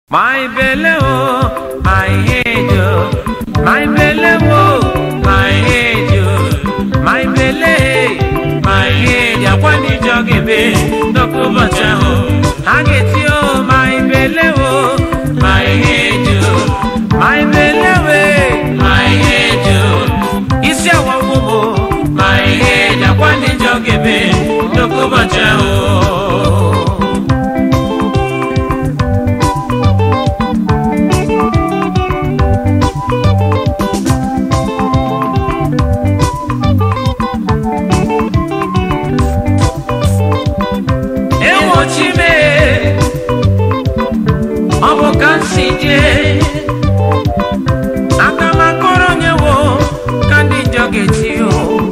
My belly, oh, my head, oh, my belly, oh, my head, oh, my belly, my head, ya kwani jogebe, doko bacha, oh, ageti, oh, my belly, oh, my head, oh, my belly, oh, my head, oh, isi awa wubo, my head, ya kwani jogebe, doko bacha, oh. enwochime ọ bụ ka m si jee aka m akọrọ onye wo ka ndị njọ ga-eti o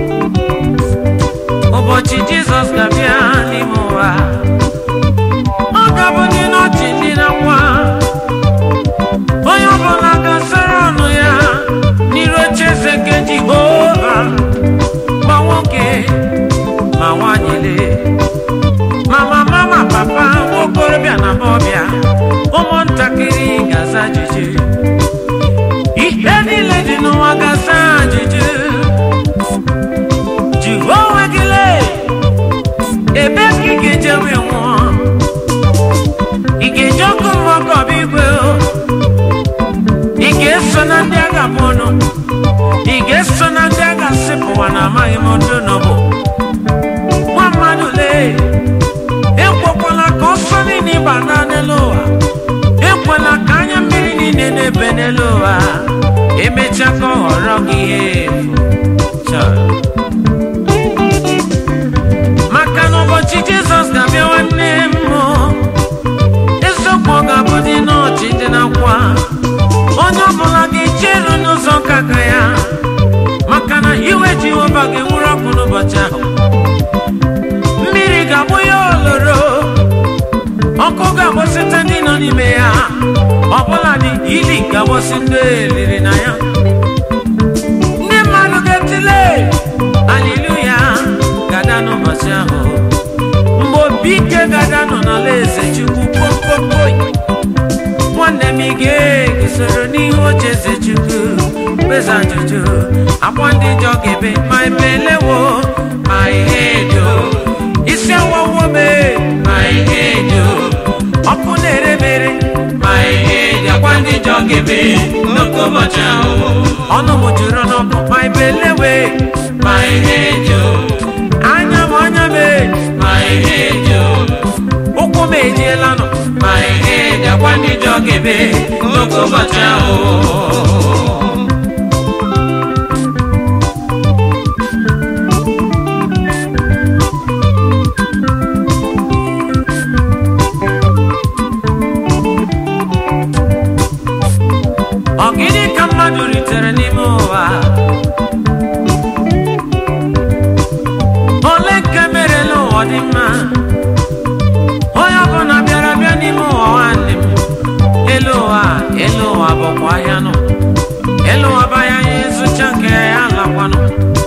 ụbọchị jizọs ga-abịa n'ime ụwa ọ ga-abụ ndị n'ọchị ndị na nwa onye ọbụla ga-asara ọnụ ya n'iru oche eze nke jehova ma nwoke ma nwanyị lee mama mama papa nwokorobịa na agbọbịa ụmụntakịrị ga-aza ajụjụ ihe niile dị n'ụwa ga-aza ajụjụ jụọ onwe gị lee ebe ka ị ga-eje wee nwụọ ị ga-eji ọkụ mmụọ ka ọ bụ igwe o? ị ga-eso na ndị agha bụ ọnụ ị ga-eso na ndị agha sịpụwa na amaghị m ndụ n'ọbụ nwa mmadụ lee ekwekwala ka ọsọ niile ịba na n'elu ụwa ekwela ka anya mmiri niile na-ebe n'elu ụwa emechaa ka ọ ghọrọ gị ihe efu Chọọ. maka na ụbọchị jizọs ga-abịa nwanne m hụ. eziokwu ọ ga-abụ dị n'ọchị dị n'akwa onye ọbụla ga-echeru n'ụzọ nkaka ya maka na iwe jehova ga-enwuru ọkụ n'ụbọchị ahụ mmiri ga-abụ ya oloro ọkụ ga-agbọsịta ndị nọ n'ime ya ọbụla dị ili ga-agbọsị ndị eliri na ya ndị mmadụ ga-etile aliluya gada n'ụbọchị ahụ mgbe obi ike gada nọ n'ala eze chukwu kpokpokpoi nwanne m ị ga-esoro n'ihu oche eze chukwu kpeza ajụjụ akwa ndị njọ ga-ebe ma emelewo ma ihe edo isi awawo me ma ihe edo ọkụ na-eremere ma ihe edo akwa ndị njọ ga-ebe n'oke ụbọchị ahụ ọnụ m juru n'ọkụ ma ebelewe ma ihe edo anya m anya m ma ihe edo ụkwụ m ejiela nọ ma ihe edo akwa ndị njọ ga-ebe n'oke ụbọchị ahụ ọ gịnị ka mmadụ ritere n'ime ụwa ole nke merela ụwa dị mma onye ọbụla bịara bịa n'ime ụwa nwanne m elu ụwa elu ụwa bụkwa ahịa nọ elu ụwa bụ ahịa ya ịzụcha nke ya lakwanụ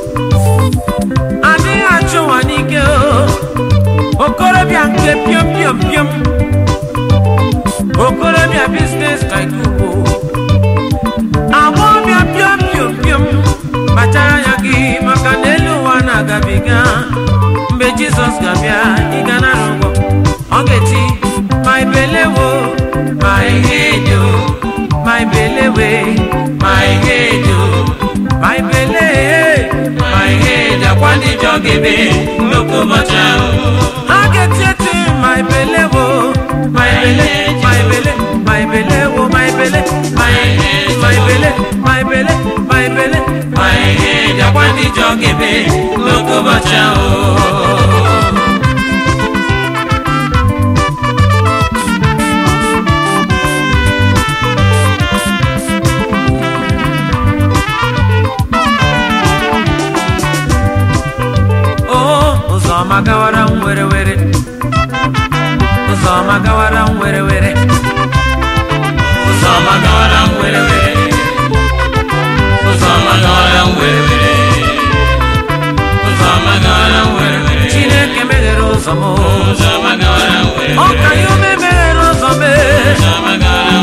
adịghị achụ ụwa n'ike o okorobịa nke piom piom piom okorobịa biznes taikubo agbọbịa piom piom piom kpachara anya gị maka na elu ụwa na-agabiga mgbe jizọs ga-abịa ịga nara ụgwọ ọ ga-eti ma ibelewo ma ihe edo ma ibelewe ma ihe edo ma ibele ma ihe edo akwa ndị jọ ga-ebe n'oke ụbọchị ahụ ha ga-eti eti ma ibelewo ma ibele ma ibele ma ibelewo ma ibele ma ihe ma ibele ma ibele ma ibele ma ihe edo akwa ndị jọ ga-ebe n'oke ụbọchị ahụ o ụzọ ọma gawara m were were ụzọ ọma gawara m were were ụzọ ọma gawara m were were ụzọ ọma gawara m were were ụzọ ọma gawara m were were chineke meghere ụzọ m ụzọ ọma gawara m were ọ ka ya ume meghere ụzọ m ụzọ ọma gawara m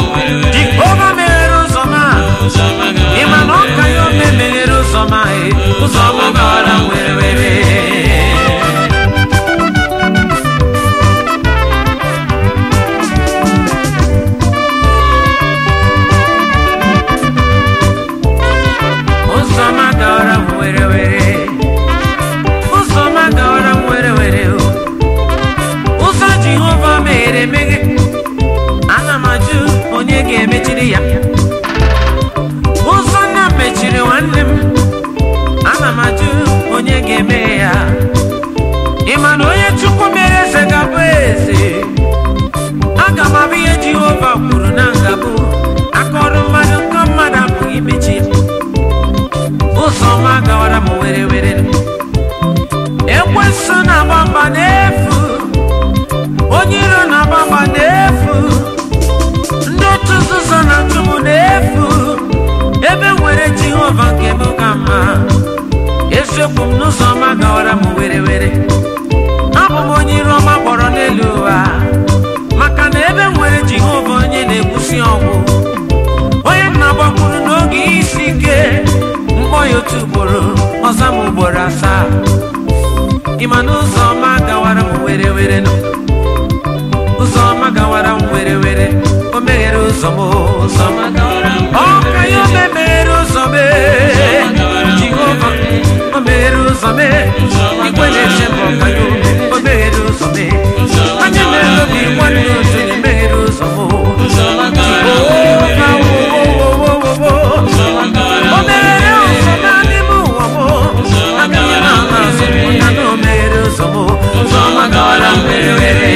kwuru na ngabụ akọrọ mmadụ nkọ mmadụ apụghị imechi ụzọ ọma gawara m were were ekwensu na-agba mgba n'efu onye iro na-agba mgba n'efu ndị otu nzuzo na-achụ m n'efu ebe nwere jehova nke m ka mma eziokwu m n'ụzọ ọma gawara m were were abụ m onye iro ọma kpọrọ n'elu ụwa maka na ebe nwere jehova onye na-ekwusi ọgwụ onye m na-agbakwuru n'oge isi ike mkpọ ya otu ugboro ọzọ m ugboro asaa ịma na ụzọ ọma gawara m were were nọ ụzọ ọma gawara m were were o meghere ụzọ m ụzọ ọma ọ ka ya ome meghere ụzọ m jehova o meghere ụzọ m ikwe na-eche m ọka ya ome o meghere ụzọ m anya na-ele obi nwanne otu na-emeghere ụzọ m jehova wo wo wo wo wo o meghere ụzọ m n'ime ụwa m agaghị m ama azụ m ya na o meghere ụzọ m ụzọ ọma gawara m were were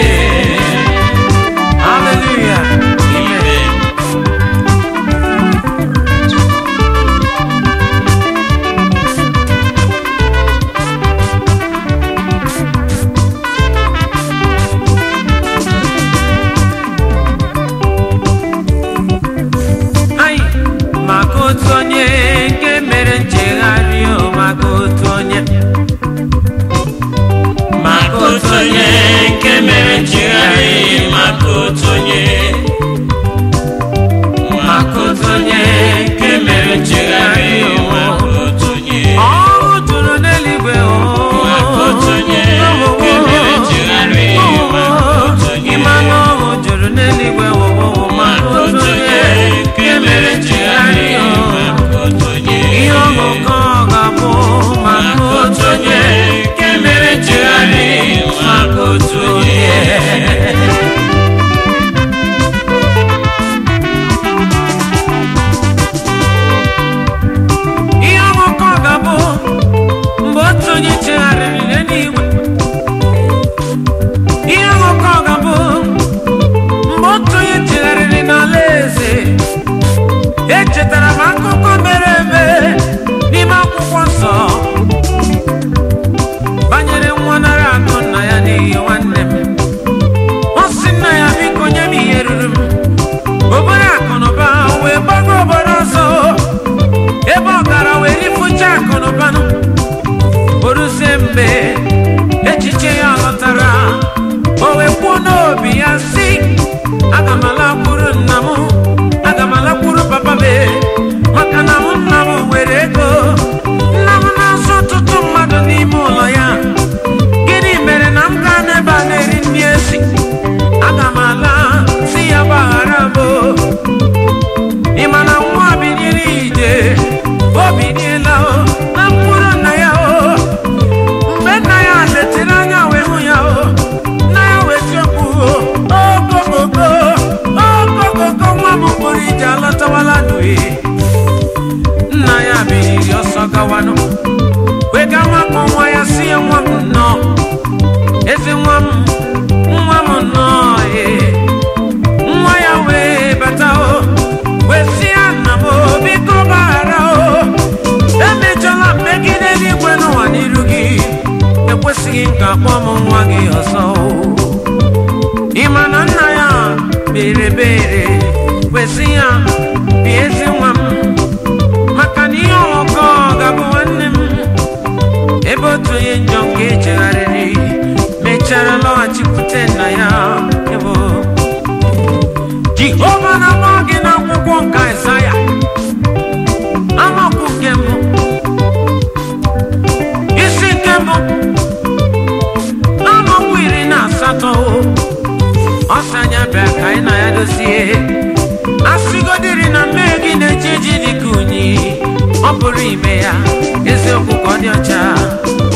Hallelujah. Amen. Ai, maka otu onye nke mere nchegharị o maka otu onye maka otu onye nke mere nchegharị maka otu onye maka otu onye nke mere nchegharị maka otu onye ọrụ juru n'eluigwe o maka otu onye nke mere nchegharị maka otu onye ịma na ọrụ juru n'eluigwe o maka otu onye nke mere nchegharị maka otu onye ihe ọṅụkọ ga-abụ maka maka otu otu onye onye nke mere nchegharị maka otu onye ihe ọṅụkọ ga-abụ mgbe otu onye chegharịrị n'eluigwe ihe ọṅụkọ ga-abụ mgbe otu onye chegharịrị n'ala eze echetara m akụkọ mere eme n'ime akwụkwọ nsọ banyere nwa nara akụ nna ya n'ihi nwanne m ọ sị nna ya biko nye m ihe ruru m obere akụ na ụba wee gbago obodo ọzọ ebe ọ gara wee rifucha akụ na ụbanụ oruzie mgbe echiche ya lọtara o wee kwuo n'obi ya si aga m alakwuru nna m aga m alakwuru papa m maka na mụ nna m nwere ego nna m na-azụ ọtụtụ mmadụ n'ime ụlọ ya gịnị mere na m gaa n'ebe a na-eri nri esi aga m ala si ya gbaghara m o. ị ma na nwa biliere ije o biliela o na mkpụrụ nna ya o mgbe nna ya letere anya wee hụ ya o nna ya wee tiokwu o ogogogo ogogogo nwa m kpụrụ ije alọtawala n'uhe nna ya biliri ọsọ gawanụ wega nwakọ nwa ya si ya nwa m nnọọ ezi nwa m nwa m nnọọ ee nwa ya wee bata o wee sị ya nna m o biko gbaghara o emejọla mmegide n'igwe n'ụwa n'iru gị ekwesịghị m ka akpọ m nwa gị ọzọ o ị ma na nna ya bere bere wee sị ya bịa ezi nwa m maka na ihe ọghọkọ ga-abụ nwanne m ebe otu onye njọ nke echegharịrị mechara lọghachikwute nna ya ebo jehova na-agba gị n'akwụkwọ nke Aịzaya amaokwu nke mbụ isi nke mbụ amaokwu iri na asatọ ọsọ anya bịa ka anyị na ya dozie asịgodiri na mmehie gị na-eji eji dị ka unyi ọ pụrụ ime ya eziokwu ka ọ dị ọcha